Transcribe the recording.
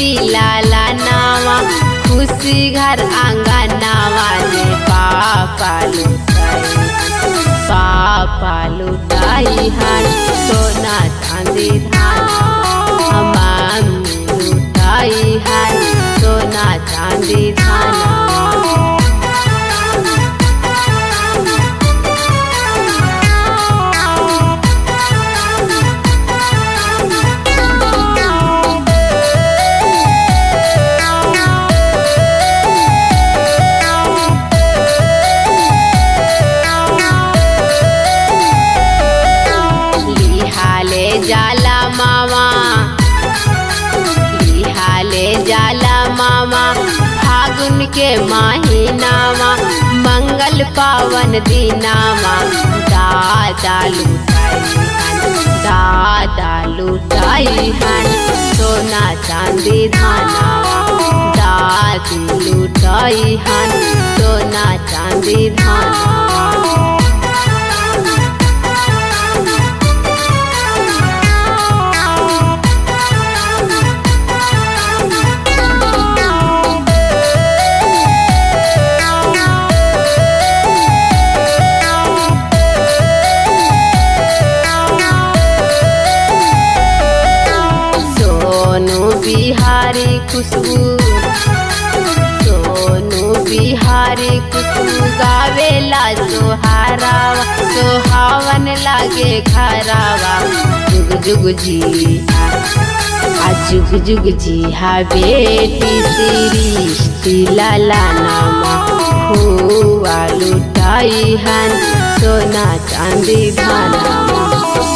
लाला नावा खुशी घर आंगनावा रे पापा लुटाई पापा लुटाई हन सोना चांदी धाना मामी लुटाई हन सोना चांदी धाना लिहाले जाला मामा लिहाले जाला मामा फागुन के महीनामा मंगल पावन दिनामा दादा लुटाई हन दादा लुटाई हन सोना चांदी धानावा दादी लुटाई हन सोना चांदी धानावा सोनू बिहारी खुशबू सोनू बिहारी खुशबू गावेला सोहारावा सोहावन लागे खरावा जुग जुग जी आ जुग जुग जी हा बेटी श्री लाला नामा हुआ लुटाई हन सोना चांदी भाना